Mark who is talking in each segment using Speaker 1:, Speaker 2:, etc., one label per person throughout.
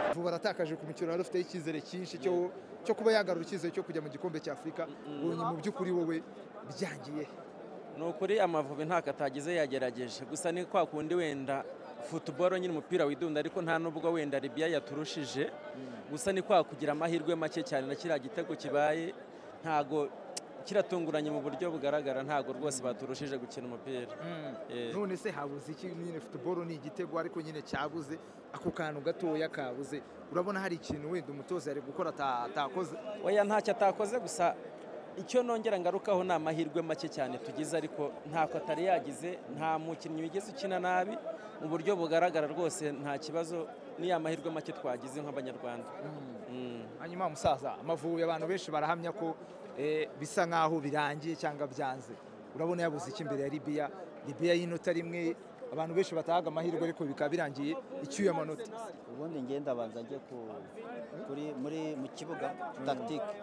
Speaker 1: amavubi aratakaje ku mikino yari afiteho icyizere cyinshi cyo cyo kuba yagarura icyizere cyo kujya mu gikombe cya afurika ubonye mu by'ukuri wowe byangiye
Speaker 2: ni ukuri amavubi ntabwo atagize yagerageje gusa ni kwa kundi wenda futuboro nyine umupira widunda ariko nta nubwo wenda ribiya yaturushije gusa ni kwa kugira amahirwe make cyane na kiriya gitego kibaye ntago kiratunguranye mu buryo bugaragara ntago rwose baturushije gukina umupira Eh.
Speaker 1: none se habuze iki nyine futuboro ni igitego ariko nyine cyabuze ako kantu gatoya kabuze urabona hari ikintu wenda umutoza yari gukora ata- atakoze
Speaker 2: oya ntacyo atakoze gusa icyo nongera ngarukaho ni amahirwe make cyane tugize ariko ntako atari yagize nta mukinnyi wigeze ukina nabi mu buryo bugaragara rwose nta kibazo ni amahirwe make twagize nk'abanyarwanda Mm.
Speaker 1: hanyuma musaza amavubi abantu benshi barahamya ko eh, bisa nk'aho birangiye cyangwa byanze urabona yabuze iki imbere ya libiya libiya y'inota rimwe abantu benshi batahaga amahirwe ariko bikaba birangiye icyuye amanota
Speaker 3: ubundi njye ndabanza njye ku kuri muri mu kibuga tagitike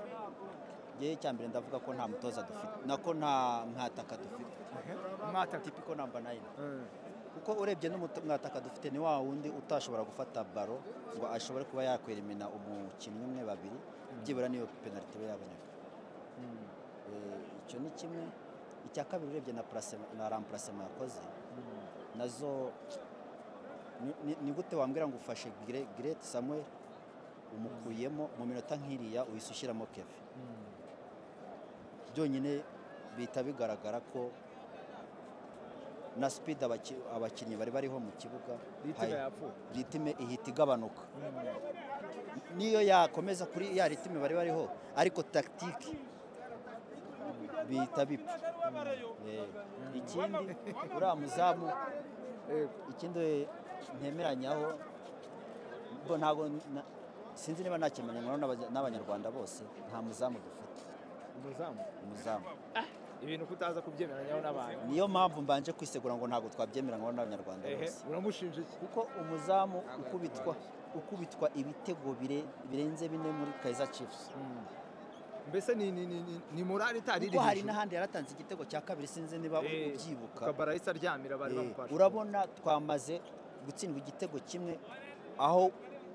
Speaker 3: njye icya mbere ndavuga ko nta mutoza dufite nako nta mwataka dufite
Speaker 1: mwataka
Speaker 3: tipiko namba nayini kuko urebye n'umuto- mwataka dufite ni wa wundi utashobora gufata baro ngo ashobore kuba yakwerimina umukinnyi umwe babiri byibura niyo penaliti iba yaboneka Eh, icyo ni kimwe icya kabiri urebye na purasema na rampurasema yakoze nazo ni- ni- ni gute wambwira ngo ufashe Gre- Gareth Samuel umukuyemo mu minota nk'iriya uhise ushyiramo keve byonyine bihita bigaragara ko na sipidi abakinnyi bari bariho mu kibuga
Speaker 1: Ritime
Speaker 3: hari-
Speaker 1: yapfuye.
Speaker 3: ritime ihita igabanuka niyo yakomeza kuri ya ritime bari bariho ariko tagitike bihita bipfa Eh, ikindi uriya muzamu ikindi ntemeranyaho bo ntabwo na- sinzi niba nakimenywa n'abanyarwanda bose nta muzamu dufite
Speaker 1: umuzamu
Speaker 3: umuzamu
Speaker 1: ibintu kutaza kubyemeranyaho n'abantu
Speaker 3: niyo mpamvu mbanje kwisegura ngo ntabwo twabyemeranywa n'abanyarwanda
Speaker 1: ehe
Speaker 3: bose
Speaker 1: uramushinja iki
Speaker 3: kuko umuzamu ukubitwa ukubitwa ibitego bire- birenze bine muri Kaizer Chiefs
Speaker 1: mbese ni ni ni ni- ni morale itari
Speaker 3: kuko hari n'ahandi yaratanze igitego cya kabiri sinzi niba
Speaker 1: Eh,
Speaker 3: ubyibuka
Speaker 1: kabara ahise aryamira bari
Speaker 3: Eh,
Speaker 1: bamufashe
Speaker 3: urabona twamaze gutsindwa igitego kimwe aho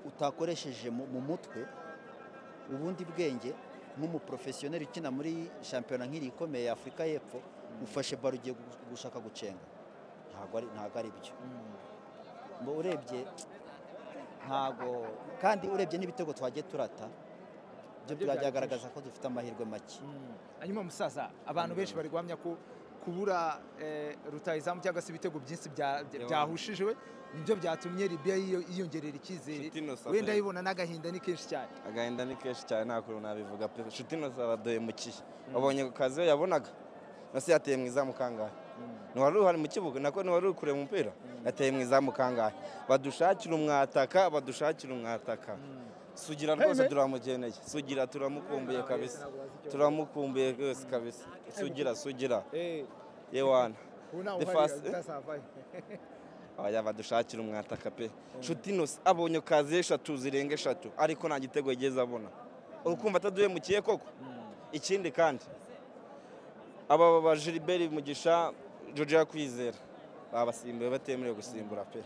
Speaker 3: utakoresheje mu mu mutwe ubundi bwenge nk'umuporofesiyoneri ukina muri shampiyona nk'iri ikomeye ya afurika y'epfo ufashe baro ugiye gu- gushaka gucenga ntabwo ari ntabwo ari byo ngo urebye ntabwo kandi urebye n'ibitego twagiye turata byo
Speaker 1: Nabyo
Speaker 3: byagaragaza ko dufite amahirwe make
Speaker 1: hanyuma musaza abantu benshi bari guhamya ko kubura eh, rutahizamu cyangwa se ibitego byinshi bya- bya- byahushijwe nibyo byatumye libiya yiyo- yiyongerera icyizere
Speaker 4: Nshuti Innocent.
Speaker 1: wenda ayibona n'agahinda ni kenshi cyane
Speaker 4: agahinda ni kenshi cyane nta kuntu nabivuga pe inshuti inoze baduhemukiye wabonye ku kazi iyo yabonaga nose yateye mu izamu kangahe ntiwari uhari mu kibuga nako ntiwari uri kureba umupira yateye mu izamu kangahe badushakira umwataka badushakira umwataka sugira rwose turamugeneye sugira turamukumbuye kabisa turamukumbuye rwose kabisa sugira sugira yewana The first- Aya badushakira umwataka pe nshuti inoze abonye kazi eshatu zirenga eshatu ariko nta gitego yigeze abona urukumva ataduhemukiye koko ikindi kandi aba bajeriberi mugisha Georgia kwizera babasimbuye batemerewe gusimbura pe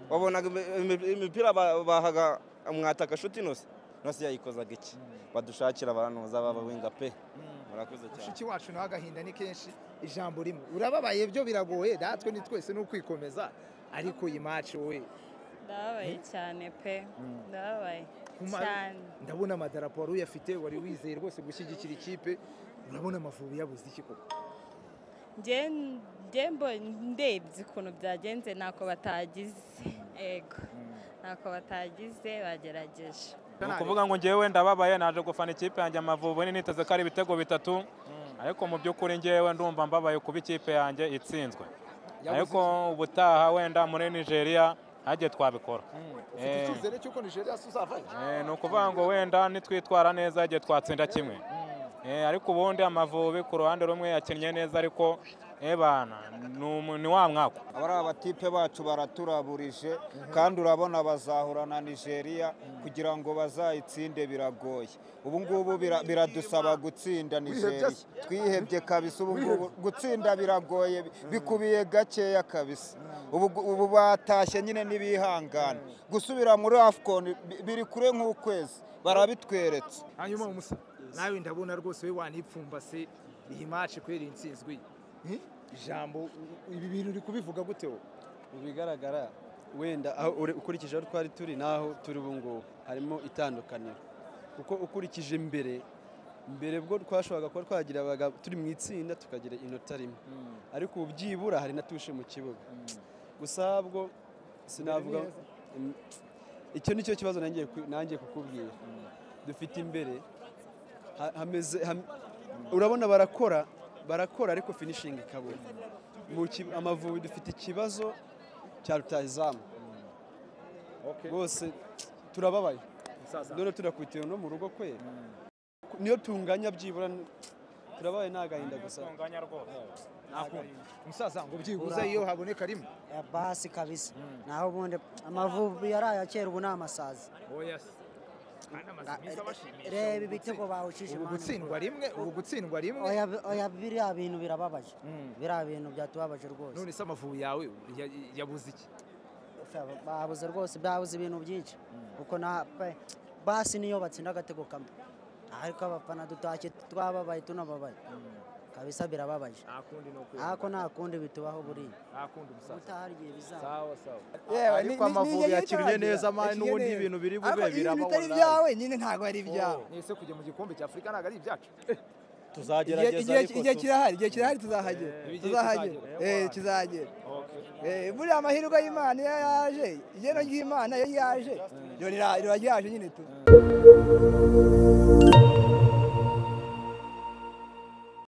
Speaker 4: wabonaga imi- imi- imipira ba- bahaga umwataka nshuti inoze inoze yayikozaga iki badushakira abanoza baba winga pe murakoze cyane
Speaker 1: mushiki wacu nawe agahinda ni kenshi ijambo rimwe urababaye byo biragoye natwe ni twese ni ukwikomeza ariko iyi maci wowe
Speaker 5: ndababaye cyane pe ndababaye
Speaker 1: Kuma-
Speaker 5: cyane
Speaker 1: ndabona amadarapo wari uyafite wari wizeye rwose gushyigikira ikipe urabona amavubi yabuze iki koko
Speaker 5: njye njye mbonye- ndebye ukuntu byagenze ntako batagize ego ntako batagize bagerageje
Speaker 6: ni ukuvuga ngo njyewe ndababaye naje gufana ikipe yanjye amavubi niteze ko ari ibitego bitatu ariko mu by'ukuri njyewe ndumva mbabaye kuba ikipe yanjye itsinzwe ariko ubutaha wenda muri nigeria hagiye twabikora
Speaker 1: ufite
Speaker 6: Eh.
Speaker 1: icyizere cy'uko nigeria se uzavayo
Speaker 6: Eh, ni ukuvuga ngo wenda nitwitwara neza igihe twatsinda kimwe Eh, ariko ubundi amavubi ku ruhande rumwe yakinnye neza ariko
Speaker 7: ebana ni umu- ni wa mwaka
Speaker 6: abari abatipe bacu baraturaburije kandi urabona bazahura na nigeria kugira ngo bazayitsinde biragoye ubu ngubu bira- biradusaba gutsinda nigeria twihebye kabisa ubu ngubu gutsinda biragoye bi- bikubiye gakeya kabisa ubu gu- ubu batashye nyine n'ibihangane gusubira muri afcon bi- biri kure nk'ukwezi barabitweretse
Speaker 1: hanyuma umusa nawe ndabona rwose we wanipfumbase iyi maci kubera iyi nsinzwi ijambo ibi bintu uri kubivuga gute wowe
Speaker 8: mu bigaragara wenda aho ure- ukurikije aho twari turi n'aho turi ubu ngubu harimo itandukaniro kuko ukurikije mbere mbere bwo twashoboraga kuba twagira abaga- turi mu itsinda tukagira inota rimwe ariko ubu byibura hari na tushe mu kibuga gusa bwo sinavuga Mm, icyo ni cyo kibazo nangiye ku- nangiye kukubwira dufite imbere ha- hameze ham- urabona barakora barakora ariko finishingi ikabura Mu ki- amavubi dufite ikibazo cya rutahizamu bose turababaye none turakubitiwe no mu rugo kwe niyo tunganya byibura turabaye nta gahinda gusa
Speaker 1: umusaza ngo byibuze iyo haboneka rimwe
Speaker 9: ya basi kabisa naho ubundi amavubi yari aya kera ubu ni amasazi
Speaker 1: oya
Speaker 9: reba ibitego bawucishije
Speaker 1: ubu
Speaker 9: mani.
Speaker 1: gutsindwa rimwe ubu gutsindwa rimwe
Speaker 9: oya oya biriya bintu birababaje biriya bintu byatubabaje rwose
Speaker 1: none se amavubi yawe ya- yabuze iki
Speaker 9: babuze rwose babuze ibintu byinshi kuko na pe- basi niyo batsinda agatego kamwe ariko abafana dutashye twababaye tunababaye kabisa birababaje
Speaker 1: nta kundi ni ukuri
Speaker 9: ariko nta kundi bitubaho buriya
Speaker 1: nta kundi umusaza
Speaker 9: ubutaha hari igihe bizaba
Speaker 1: sawa sawa
Speaker 3: ariko amavubi yakinnye neza mani n'ubundi ibintu biri bube birababona
Speaker 8: ibyawe nyine ntabwo ari ibyawe
Speaker 1: mwese kujya mu gikombe cya afurika ntabwo ari ibyacu
Speaker 3: tuzagerageza ariko
Speaker 8: igihe
Speaker 3: tu-
Speaker 8: kirahari igihe kirahari tuzahagera tuzahagera Eh, kizagera Eh, buriya amahirwe y'imana iyo yaje igeno ry'imana iyo yaje ryo rira- riba ryaje nyine tu